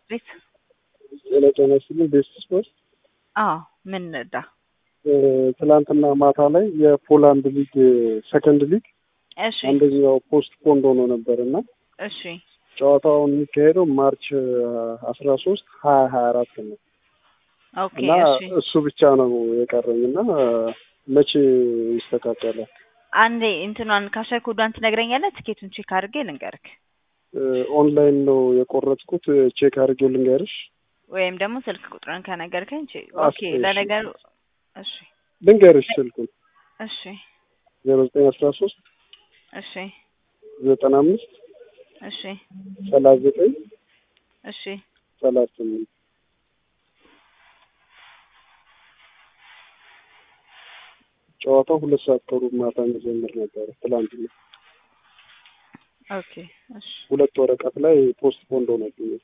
ቤት ጤና ጤና ይስጥልኝ። ቤስት ስፖርት አዎ ምን እዳ ትላንትና ማታ ላይ የፖላንድ ሊግ ሰከንድ ሊግ እሺ አንደኛው ፖስት ፖንድ ሆኖ ነበር እና እሺ ጨዋታውን የሚካሄደው ማርች አስራ ሶስት ሀያ ሀያ አራት ነው ኦኬ እና እሺ እሱ ብቻ ነው የቀረኝ እና መቼ ይስተካከላል? አንዴ እንትኗን ካሸር ኮዷን ትነግረኛለህ? ትኬቱን ቼክ አድርጌ ልንገርክ ኦንላይን ነው የቆረጥኩት። ቼክ አድርጌው ልንገርሽ። ወይም ደግሞ ስልክ ቁጥርን ከነገርከኝ ቼ- አስ- ኦኬ እሺ። ለነገሩ እሺ ልንገርሽ ስልኩን እሺ ዜሮ ዘጠኝ አስራ ሶስት እሺ ዘጠና አምስት እሺ ሰላሳ ዘጠኝ እሺ ሰላሳ ስምንት ጨዋታው ሁለት ሰዓት ከሩብ ማታ የሚጀምር ነበረ ትላንትና። ኦኬ እሺ ሁለት ወረቀት ላይ ፖስት ፖንድ ሆነብኛል።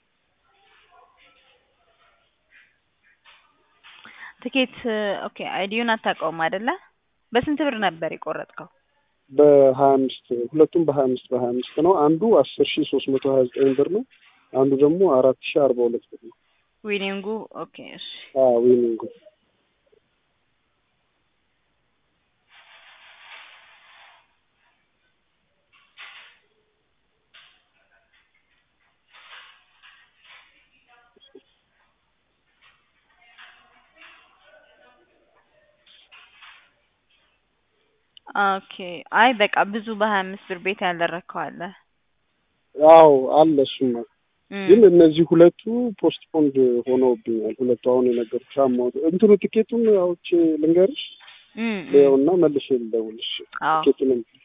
ትኬት ኦኬ አይዲውን አታውቀውም አይደለ? በስንት ብር ነበር የቆረጥከው? በሀያ አምስት ሁለቱም በሀያ አምስት በሀያ አምስት ነው። አንዱ አስር ሺ ሶስት መቶ ሀያ ዘጠኝ ብር ነው። አንዱ ደግሞ አራት ሺ አርባ ሁለት ብር ነው። ዊኒንጉ ኦኬ እሺ አዎ ዊኒንጉ ኦኬ አይ በቃ ብዙ በሀያ አምስት ብር ቤት ያልደረግከው አለ አዎ አለ እሱማ። እም፣ ግን እነዚህ ሁለቱ ፖስት ፖንድ ሆነውብኛል። ሁለቱ አሁን የነገርኩሽ አማውንት እንትኑ ትኬቱን አውጪ ልንገርሽ እም፣ እም። ይኸውና መልሼ ልደውልሽ አዎ ትኬቱንም